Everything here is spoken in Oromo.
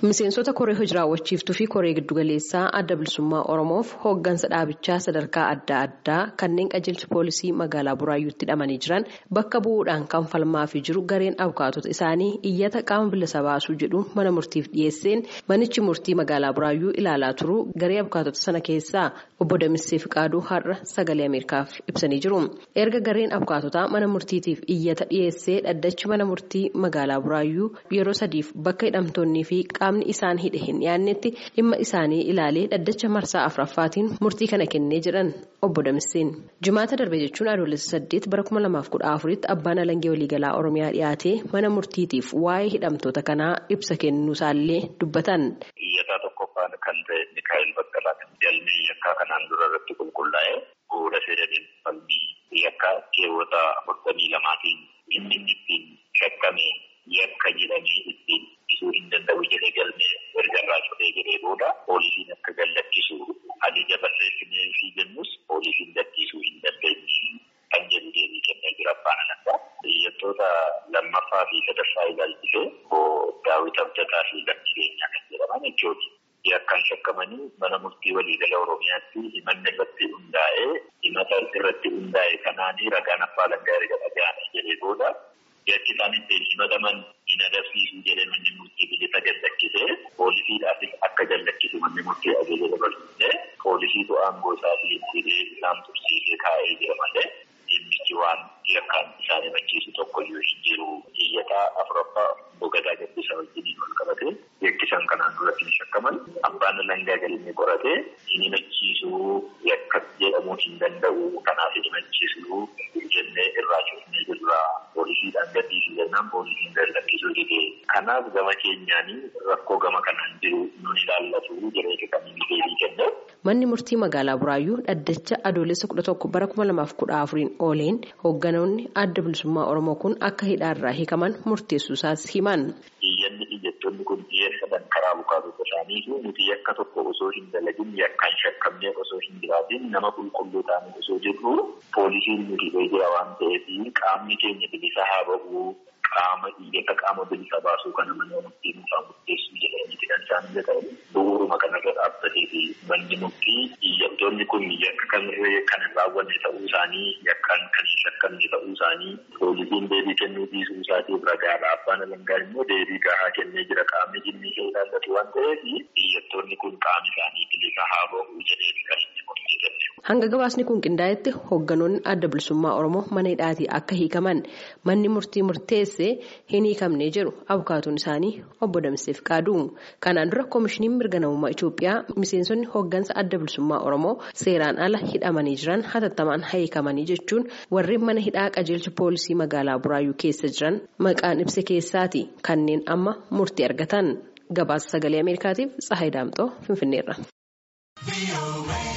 Miseensota koree hojii raawwachiiftuu fi koree giddugaleessaa adda bilisummaa Oromoof hooggansa dhaabichaa sadarkaa adda addaa kanneen qajeelcha poolisii magaalaa Buraayyuutti hidhamanii jiran bakka bu'uudhaan kan falmaa fi jiru gareen abukaatota isaanii iyyata qaama bilisa baasuu jedhuun mana murtiif dhiyeesseen manichi murtii magaalaa Buraayyuu ilaalaa turuu garee abukaatota sana keessaa obbo Damissee Fiqaaduu har'a sagalee Ameerikaaf ibsanii jiru. Erga gareen abukaatotaa mana murtiitiif iyyata dhiyeessee dhaddachi mana murtii magaalaa Buraayyuu yeroo sadiif bakka hidhamtoonnii fi qaamni isaan hidhe hin dhiyaannetti dhimma isaanii ilaalee dhaddacha marsaa afuraffaatiin murtii kana kennee jedhan obbo Damisseen. Jimaata darbe jechuun adoolessa saddeet bara kuma lamaaf kudha afuritti abbaan alangee waliigalaa Oromiyaa dhiyaatee mana murtiitiif waa'ee hidhamtoota kanaa ibsa kennuusaallee dubbatan. Iyyataa tokkoffaan kan ta'e Mikaa'el Baqqalaa galmee yakkaa kanaan dura irratti qulqullaa'ee bu'uura seeraniin falmii yakkaa keewwata afurtamii lamaatiin inni ittiin shakkame yakka jedhamee ittiin ibsuu hin danda'u jedhee galmee erga irraa cufee jedhee booda poolisiin akka gallakkisu ajaja barreessinee fi jennus poolisiin lakkisuu hin dandeenye kan jedhu deebii kennee jira abbaan alangaa. Iyyattoota lammaffaa fi sadaffaa ilaalchisee daawwit abdataa fi lammii keenyaa kan jedhaman jechuudha. Yakkaan shakkamanii mana murtii waliigala Oromiyaatti himanni irratti hundaa'ee himata irratti hundaa'e kanaanii ragaan abbaa alangaa erga dhaga'anii jedhee booda yakki isaan ittiin himataman hin agarsiisu jedhee manni murtii bilisa gallakkisee poolisiidhaafis akka jallakkisu manni murtii ajaja dabarsisee poolisiitu aangoo isaatiin hidhee isaan tursiisee kaa'ee jira malee dhimmichi waan yakkaan isaan himachiisu tokkoyyuu hin jiru. Iyyataa afuraffaa bogadaa gabbisa wajjiniin wal qabate yakkisan kanaan duratti hin shakkaman abbaan alangaa galmee qoratee hin himachiisuu yakka jedhamuu hin danda'u kanaaf hin himachiisuu jennee irraa cufnee jirra. Poolisiidhaan gadhiisu jennaan poolisiin gallakkisuu dide. Kanaaf gama keenyaanii rakkoo gama kanaan jiru nun ilaallatu jedhee kan inni deebii kenne. Manni murtii magaalaa Buraayyuu dhaddacha adoolessa kudha tokko bara kuma lamaaf kudha afuriin ooleen hoogganoonni adda bilisummaa Oromoo kun akka hidhaarraa hiikaman murteessuusaas himan. Iyyanni iyyattoonni kun dhiyeeffatan karaa abukaatota isaanii fi nuti yakka tokko osoo hin dalagin yakkaan shakkamnee osoo hin jiraatin nama qulqulluu ta'anii osoo jirru poolisiin nuti jira waan ta'eef qaamni keenya bilisa haa ba'uu qaama iyyata qaama bilisa baasuu kana mana murtii nuufaa murteessuu jedhanii kan isaan jedhan bu'uuruma kanarra dhaabbatee fi manni murtii iyyattoonni kun yakka kamirree kan hin raawwanne ta'uu isaanii yakkaan kan hin shakkamne ta'uu isaanii poolisiin deebii kennuu dhiisuu isaatiif ragaadha abbaan alangaa immoo deebii gahaa kennee jira qaamni dhimmi ishee ilaallatu waan ta'eef iyyattoonni kun qaamni isaanii bilisa haa ba'uu jedhee kan inni murtii kenne. Hanga gabaasni kun qindaa'etti hoogganoonni adda bilisummaa Oromoo mana hidhaatii akka hiikaman manni murtii murteessee hin hiikamnee jiru abukaatuun isaanii obbo Damissee Fiqaaduu. Kanaan dura koomishiniin mirga namummaa Itoophiyaa miseensonni hooggansa adda bilisummaa Oromoo seeraan ala hidhamanii jiran hatattamaan hiikamanii jechuun warri mana hidhaa qajeelcha poolisii magaalaa Buraayyuu keessa jiran maqaan ibsa keessaati kanneen amma murtii argatan. Gabaasa sagalee Ameerikaatiif Tsahaay Daamxoo Finfinneerra.